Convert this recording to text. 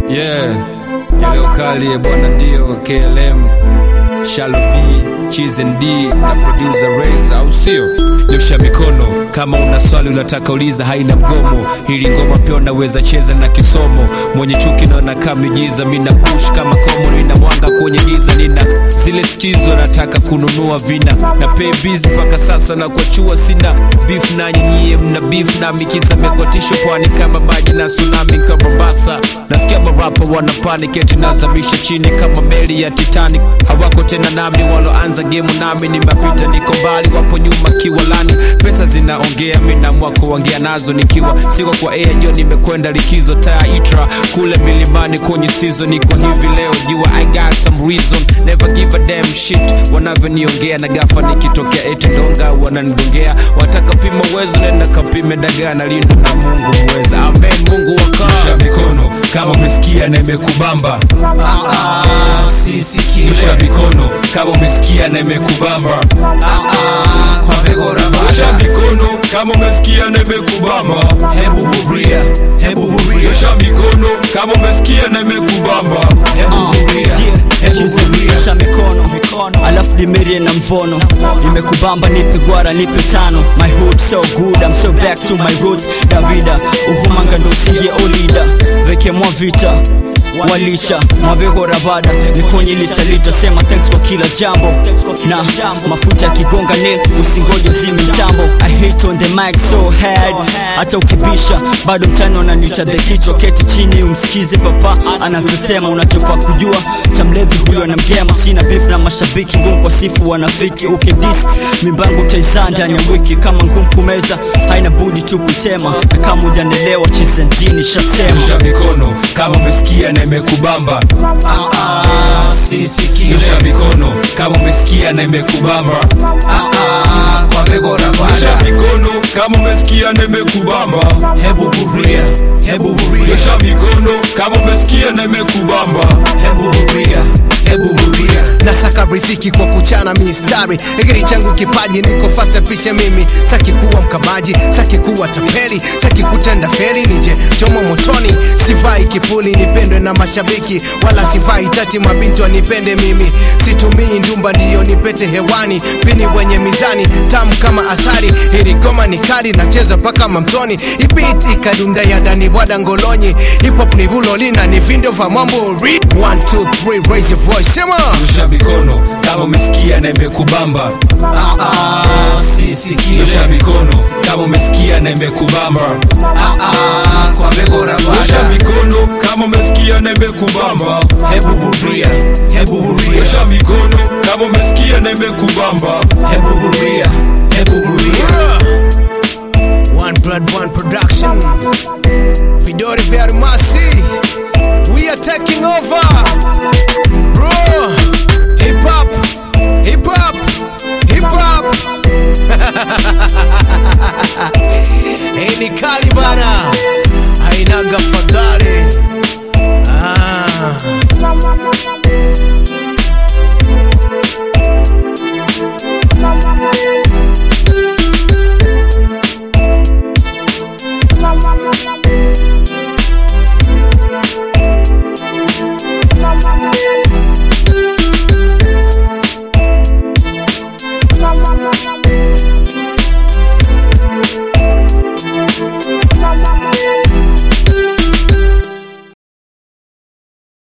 Yeah, ya leo kali ya bwana ndio KLM Shallow B, Cheese and D na producer Reza, au sio? Nyosha mikono kama una swali unataka uliza, haina mgomo. Hili ngoma pia unaweza cheza na kisomo. Mwenye chuki naona kama miujiza, mina push kama komo, nina mwanga kwenye giza, nina zile skizo nataka kununua vina na pay busy mpaka sasa na kuachua sina beef na nyinyi mna beef na mikisa mekwatisho pwani kama maji na tsunami kama Mombasa. Nasikia marapa wana panic eti nazamisha chini kama meli ya Titanic. Hawako tena nami waloanza game nami nimepita, niko mbali, wapo nyuma kiwalani. Pesa zinaongea, mimi naamua kuongea nazo nikiwa siko kwa air, ndio nimekwenda likizo Taitra kule milimani kwenye season. Niko hivi leo jua I got some reason, never give a damn shit wanavyoniongea na gafa nikitokea eti donga wananigongea, wataka pima uwezo, nenda kapime dagaa na lindo na Mungu mweza. Amen, Mungu wakaa mikono kama umesikia na imekubamba Nyosha mikono kama umesikia na imekubamba. Nyosha mikono kama umesikia na imekubamba. Nyosha mikono kama umesikia na imekubamba. Nyosha mikono alafu dimerie na mvono nimekubamba nipe gwara nipe tano my hood so good I'm so back to my roots davida uhumanga ndo usingie olida veke mwa vita walisha mwabeho rabada niponye litalita sema thanks kwa kila jambo na mafuta ya kigonga nil usingoje zimi mtambo I hate on the mic so hard hata ukibisha bado mtani wananita the kichwa keti chini umsikize papa anavyosema unachofaa kujua cha mlevi huyo anamgema sina beef na mashabiki ngumu kwa sifu wanafiki ukidis mimbangu utaizaa ndani ya wiki kama ngumu kumeza haina budi tu kutema na kama ujanelewa chizendini shasema Nyosha mikono kama umesikia na imekubamba. Nyosha mikono kama umesikia na imekubamba. Nyosha mikono kama umesikia na imekubamba. Nyosha mikono kama umesikia na imekubamba. nasaka riziki kwa kuchana mistari egeri changu kipaji niko fasta pishe mimi saki kuwa mkamaji saki kuwa tapeli saki kutenda feri nije chomo motoni sivai kipuli nipendwe na mashabiki wala sivai tati mabinti wanipende mimi situmii ndumba ndiyo nipete hewani pini wenye mizani tamu kama asari hili goma ni kali nacheza mpaka mamtoni ibit ikadunda ya dani bwada ngolonyi hip hop ni vulolina ni vindo vya mambo Read. One, two, three, raise your voice sema Nyosha mikono kama umesikia na imekubamba. Nyosha mikono kama umesikia na imekubamba. Nyosha mikono kama umesikia na imekubamba. Nyosha mikono kama umesikia na imekubamba. One blood, one production. Vidori vya Almasi. We are taking over. Bro, hip hop, hip hop, hip hop. Hii ni kali bana, hainaga fadhali. Ah.